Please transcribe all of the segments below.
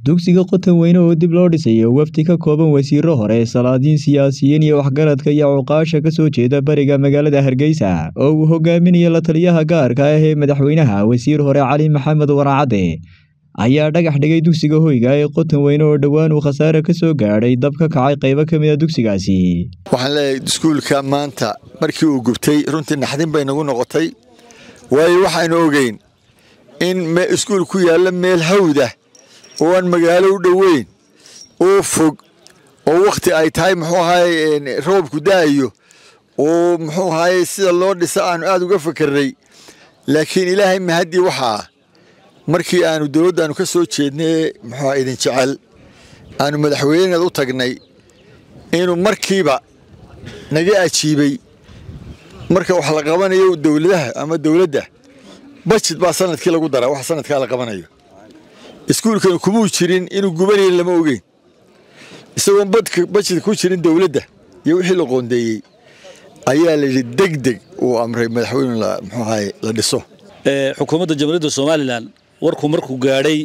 dugsiga qotan weyne oo dib loo dhisayo wafdi ka kooban wasiiro hore salaadiin siyaasiyiin iyo waxgaradka iyo cuqaasha ka soo jeeda bariga magaalada hargeysa oo uu hogaaminayo la taliyaha gaarka ah ee madaxweynaha wasiir hore cali maxamed waracadde ayaa dhagax dhigay dugsiga hoyga ee qotan weyne oo dhowaan uu khasaare ka soo gaadhay dab ka kacay qaybo ka mid a dugsigaasi waxaan leeyahay iskuulka maanta markii uu gubtay runtii naxdin bay nagu noqotay waayo waxaanu ogeyn in iskuul ku yaalla meel hawda oo aan magaalo u dhoweyn oo fog oo wakhti ay tahay muxuu ahaye roobku da'ayo oo muxuu ahaye sida loo dhisa aanu aad uga fakarnay laakiin ilaahay mahaddii waxaa markii aanu dowladdaanu ka soo jeednay muxuu idin jecel aanu madaxweyneed u tagnay inuu markiiba naga ajiibay marka wax la qabanayo dowladaha ama dowladda bajid baa sanadkii lagu daraa wax sanadkaa la qabanayo iskuulkani kumuu jirin inuu gubanayn lama ogeyn isagoon bajid ku jirin dowladda iyo wixii la qoondeeyey ayaa layidhi deg deg uu amray madaxweyne muxuu ahaye la dhiso xukuumadda jamhuuriyadda somalilan warkuu markuu gaadhay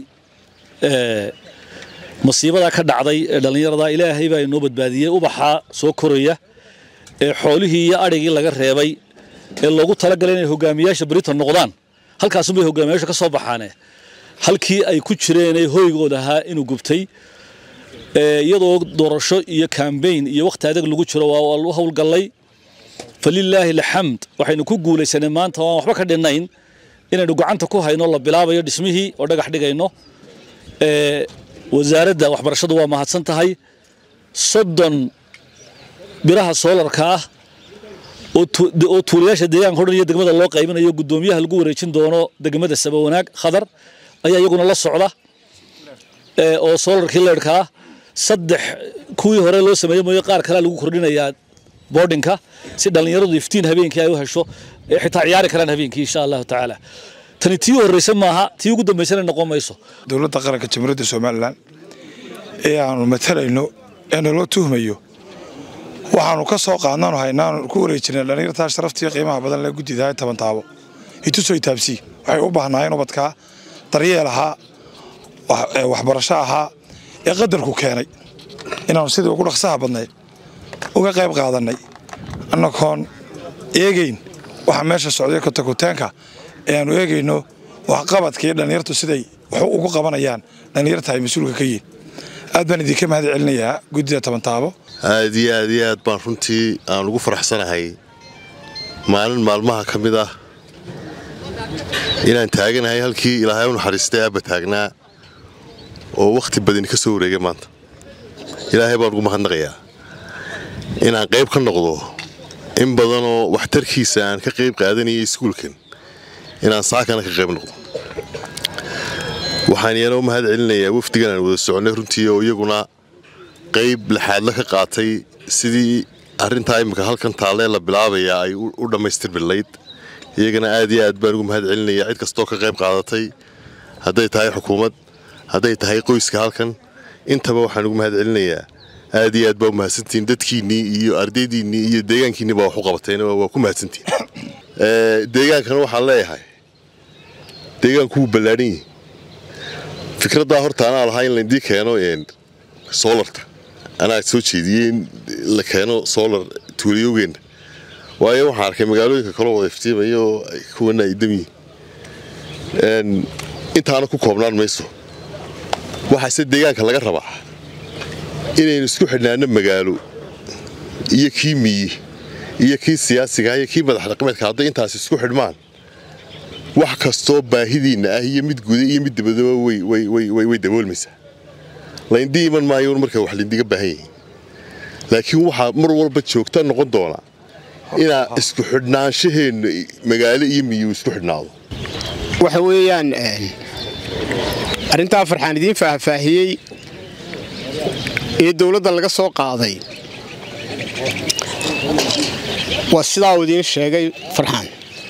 masiibadaa ka dhacday ee dhallinyarada ilaahay baa inoo badbaadiyey ubaxaa soo koraya ee xoolihii iyo adhigii laga reebay ee loogu talagalay inay hogaamiyaasha britain noqdaan halkaasunbay hogaamiyaasha ka soo baxaane halkii ay ku jireenee hoygooda ahaa inuu gubtay iyadoo doorasho iyo kambayn iyo wakhti adag lagu jiro waa lu howlgallay falilaahi alxamd waxaynu ku guulaysanay maanta waan waxba ka dhinnayn inaynu gacanta ku hayno la bilaabayo dhismihii oo dhagax dhigayno wasaaradda waxbarashadu waa mahadsan tahay soddon biraha soolarka ah oo tuulayaasha deegaanka o dhan iyo degmada loo qaybinayo guddoomiyaha lagu wareejin doono degmada sabawanaag khadar ayaa iyaguna la socda oo soolarkii leerhka ah saddex kuwii hore loo sameeyey mooye qaar kalea lagu kordhinayaa boardinka si dhallinyaradu iftiin habeenkii ay u hesho ee xitaa ciyaari karaan habeenkii insha allahu tacaala tani tii horreysa maaha tii ugu dambaysana noqon mayso dowladda qaranka jamhuuriyadda somalilan ee aanu matalayno ee naloo tuhmayo waxaanu ka soo qaadnaanu haynaanu ku wareejinay dhallinyartaa sharaftii qiimaha badan lee guddidahay taban taabo itusoy taabsii waxay u baahnaayeen ubadkaa daryeel ahaa waxbarasho ahaa ee qadarku keenay inaanu sidii ugu dhaqsaha badnayd uga qayb qaadannay annagoon eegayn waxa meesha socday kotakutaanka ee aanu eegayno waxqabadkaiyo dhallinyartu siday wax ugu qabanayaan dhallinyarta ay mas-uulka ka yihin aad baan idinka mahad celinayaa guddida tabantaabo aad iyo aad iyo aad baan runtii aan ugu faraxsanahay maalin maalmaha ka mid ah inaan taaganahay halkii ilaahay u naxariistay aabba taagnaa oo wakhti badani ka soo wareegay maanta ilaahay baan ugu mahadnaqayaa inaan qayb ka noqdo in badanoo waxtarkiisa aan ka qayb qaadanayay iskuulkan inaan saakana ka qayb noqdo waxaan iyana u mahad celinayaa wafdigan aan wada soconnay runtii oo iyaguna qayb laxaadla ka qaatay sidii arrintaa imminka halkan taallee la bilaabayaa ay u dhammaystirmilayd iyagana aad iyo aad baan ugu mahad celinayaa cid kastoo ka qayb qaadatay hadday tahay xukuumad hadday tahay qoyska halkan intaba waxaan ugu mahad celinayaa aad iyo aad baa u mahadsantihiin dadkiinnii iyo ardaydiinnii iyo deegaankiinni baa wax u qabateen waa ku mahadsantihiin deegaankana waxaan leeyahay deegaanku wuu ballaadhan yihi fikraddaa horta anaa lahaa in laydii keeno soolarta anaa soo jeediyey in la keeno soolar tuulayogeenna waayo waxaan arkay magaalooyinka kaloo wada iftiimaya oo kuwana ay damyihin intaana ku koobnaan mayso waxaase deegaanka laga rabaa inaynu isku xidhnaano magaalo iyo kii miyi iyo kii siyaasigaah iyo kii madax dhaqameedka hadday intaas isku xidhmaan wax kastoo baahidiinna ah iyo mid guda iyo mid dabadaba way daboolmaysaa layndii iman maayo marka wax layndiga baahan yihiin laakiin waxaa mar walba joogta noqon doona inaa isku xidhnaanshaheenna magaalo iyo miyi isku xidhnaado waxa weeyaan arrintaa farxaan idiin faahfaahiyey ee dowladda laga soo qaaday waa sidaa uu idiin sheegay farxaan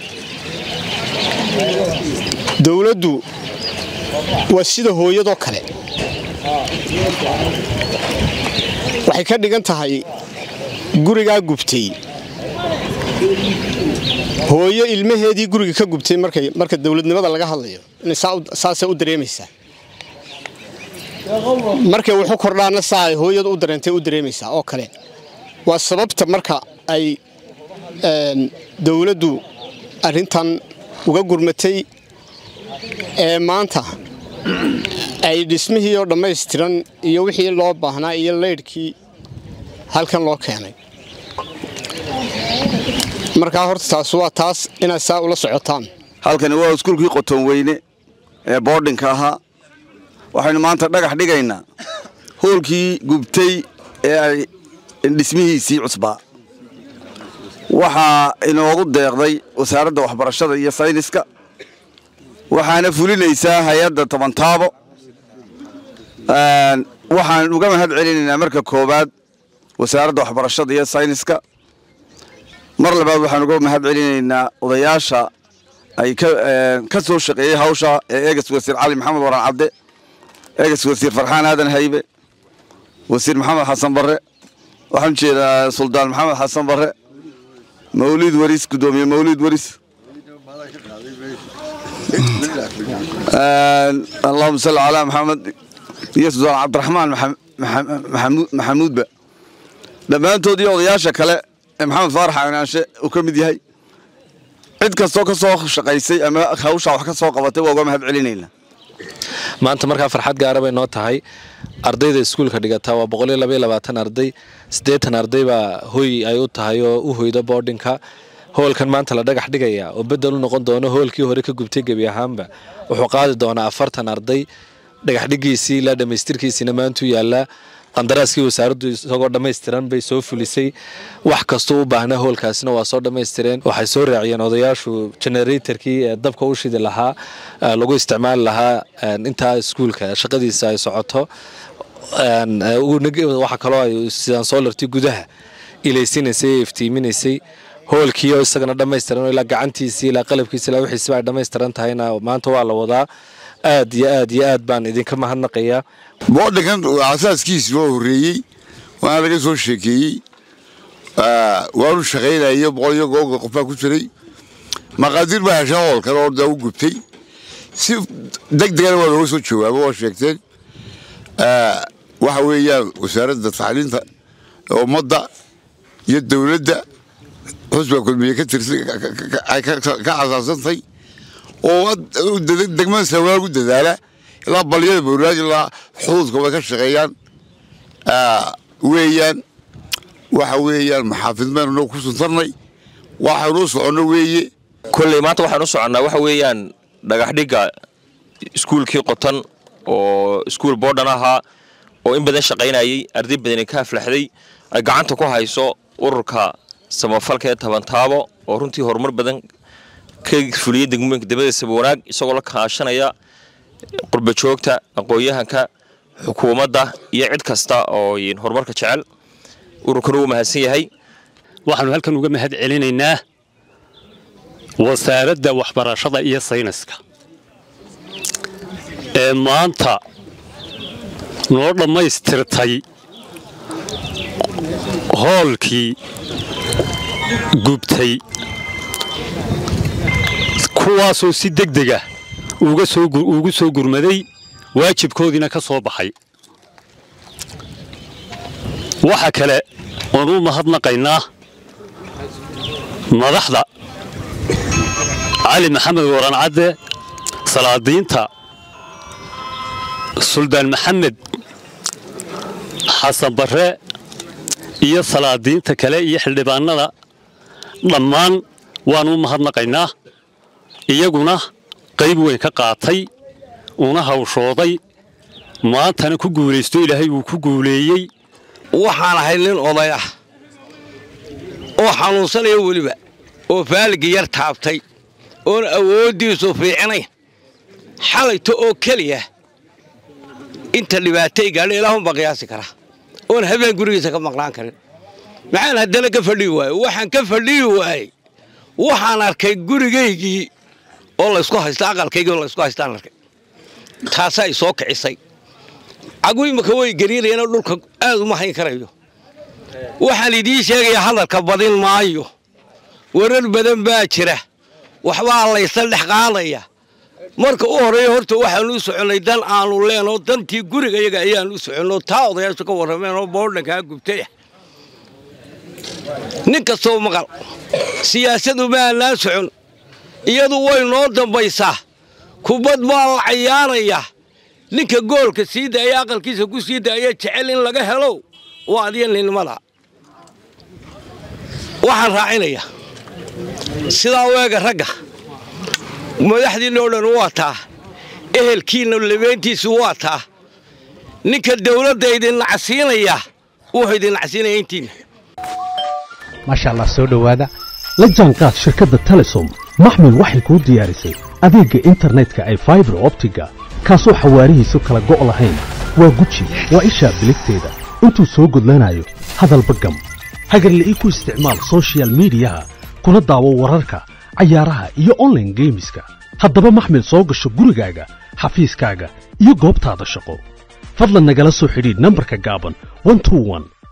dowladdu waa sida hooyadoo kale waxay ka dhigan tahay gurigaa gubtay hooyo ilmaheedii guriga ka gubtay marka dowladnimada laga hadlayo inay saasay u dareemaysaa markay wuxu kordhaana saa ay hooyadu u dareentay u dareemaysaa oo kale waa sababta marka ay dowladdu arrintan uga gurmatay ee maanta ay dhismihii oo dhammaystiran iyo wixii loo baahnaa iyo leydhkii halkan loo keenay markaa horta taas waa taas inaad saa ula socotaan halkani waa iskuulkii qoton weyne ee boodhinka ahaa waxaynu maanta dhagax dhigaynaa hoolkii gubtay ee ay dhismihiisii cusbaa waxaa inoogu deeqday wasaaradda waxbarashada iyo sayniska waxaana fulinaysaa hay-adda tobantaabo waxaan uga mahad celinaynaa marka koowaad wasaaradda waxbarashada iyo sayniska mar labaad waxaan uga mahad celinaynaa odayaasha ay ka soo shaqeeyey hawsha ee eegas wasiir cali maxamed waran cabde eegas wasiir farxaan aadan haybe wasiir maxamed xasan barre waxaan jeedaa suldaan maxamed xasan barre mawlid waris gudoomiye mawlid waris allahuma salli calaa maxamed iyo suldaan cabdiraxmaan maxamuudba dhammaantood iyo odayaasha kale ee maxamed faarax aanaanshe uu ka mid yahay cid kastoo ka soo shaqaysay ama hawsha wax ka soo qabatay waa uga mahad celinaynaa maanta markaa farxad gaara bay noo tahay ardayda iskuulka dhigataa waa boqoliyo labaiyo labaatan arday siddeetan arday baa hoy ay u tahay oo u hoyda boodhinka hoolkan maanta la dhagax dhigaya oo bedel u noqon doono hoolkii hore ka gubtay gebi ahaanba wuxuu qaadi doonaa afartan arday dhagax dhigiisii ilaa dhammaystirkiisiina maantuu yaallaa qandaraaskii wasaaraddu isagoo dhammaystiran bay soo fulisay wax kastuu u baahnaa hoolkaasina waa soo dhammaystireen waxay soo raaciyeen odayaashu generatorkii ee dabka u shidi lahaa lagu isticmaali lahaa intaa iskuulka shaqadiisa ay socoto waxaa kaloo ay sidaan soolartii gudaha ilaysinaysay ee iftiiminaysay hoolkii oo isagana dhammaystiran ilaa gacantiisii ilaa qalabkiisi ilaa wixiisiba ay dhammaystiran tahayna maanta waa la wadaa aad iyo aad iyo aad baan idinka mahadnaqayaa boodhinkan asaaskiisi waa horreeyey waana laga soo sheekeeyey waanu shaqaynayo boqol iyo googa qof baa ku jiray maqaadir baa hesha hoolkan oo da u gubtay si deg degana waa looga soo jawaabo waa sheegteen waxa weeyaan wasaaradda tacliinta ummadda iyo dowladda xusbiga kulmiye ka tirsan ka asaasantay oo degmada sawaa ku dadaala ilaa balyada bowlaad ilaa xuduudka way ka shaqeeyaan weeyaan waxa weeyaan maxaafid maynu ku suntarnay waxaynu u soconno weeye kolley maanta waxaan u soconnaa waxa weeyaan dhagaxdhigga iskuulkii qotan oo iskuul boodhan ahaa oo in badan shaqaynayay arday badani ka aflaxday ay gacanta ku hayso ururka samafalka ee tabantaabo oo runtii horumar badan ka fuliyey degmooyinka degmada sabawanaag isagoo la kaashanaya qurbajoogta aqoon-yahanka xukuumadda iyo cid kasta oo horumarka jecel ururkana wuu mahadsan yahay waxaanu halkan uga mahad celinaynaa wasaaradda waxbarashada iyo sayniska ee maanta noo dhammaystirtay hoolkii gubtay kuwaasoo si deg dega ugu soo gurmaday waajibkoodiina ka soo baxay waxa kale oon u mahadnaqaynaa madaxda cali maxamed waran cadde salaadiinta suldaan maxamed xasan barre iyo salaadiinta kale iyo xildhibaanada dhammaan waanu u mahadnaqaynaa iyaguna qayb weyn ka qaatay una hawshooday maantana ku guulaysto ilaahay uu ku guuleeyey waxaan ahay nin oday ah oo xanuunsanaya weliba oo faaligi yar taabtay oon awooddiisu fiicnayn xalayto oo keliya inta dhibaatay gaadha ilaahunbaa qiyaasi kara oon habeen gurigiisa ka maqnaan karin maxaan haddana ka fadhiyi waaye waxaan ka fadhiyi waayey waxaan arkay gurigaygii oo laysku haysta aqalkaygii oo laysku haystaan arkay taasaa i soo kicisay cagu imika way gariirayeenoo dhulka aad uma hayn karayo waxaan idiin sheegayaa hadalka badin maayo warar badan baa jira waxbaa laysa dhex qaadaya marka u horreeya horta waxaanu u soconnay dan aanu leenoo dantii guriga iyaga ayaanu u soconno taa odayaashu ka warrameen oo boodhankaa gubtaya nin kastoo maqal siyaasadu ma aanaan socon iyadu way noo dambaysaa kubad baa la cayaarayaa ninka goolka sii daaya aqalkiisa ku sii daaya jecel in laga helo waa adiya ninmada waxaan raacinayaa sidaa weega ragga madaxdiinna o dhan waa taa ehelkiinna labeentiisu waa taa ninka dawladda idin nacsiinaya wuxuu idin nacsiinaya intiinna maasha allah soo dhowaada la jaanqaad shirkadda telesom maxmil waxay kuu diyaarisay adeegga internetka ay faibar optiga kaasoo xawaarihiisu kala go' lahayn waa guji waa ishaa biligteeda intuu soo gudlanayo hadalba gam hagarle ii ku isticmaal sochial midiyaha kuna daawo wararka cayaaraha iyo onlaine geemiska haddaba maxmil soo gasho gurigaaga xafiiskaaga iyo goobtaada shaqo fadlan nagala soo xidhiidh nambarka gaaban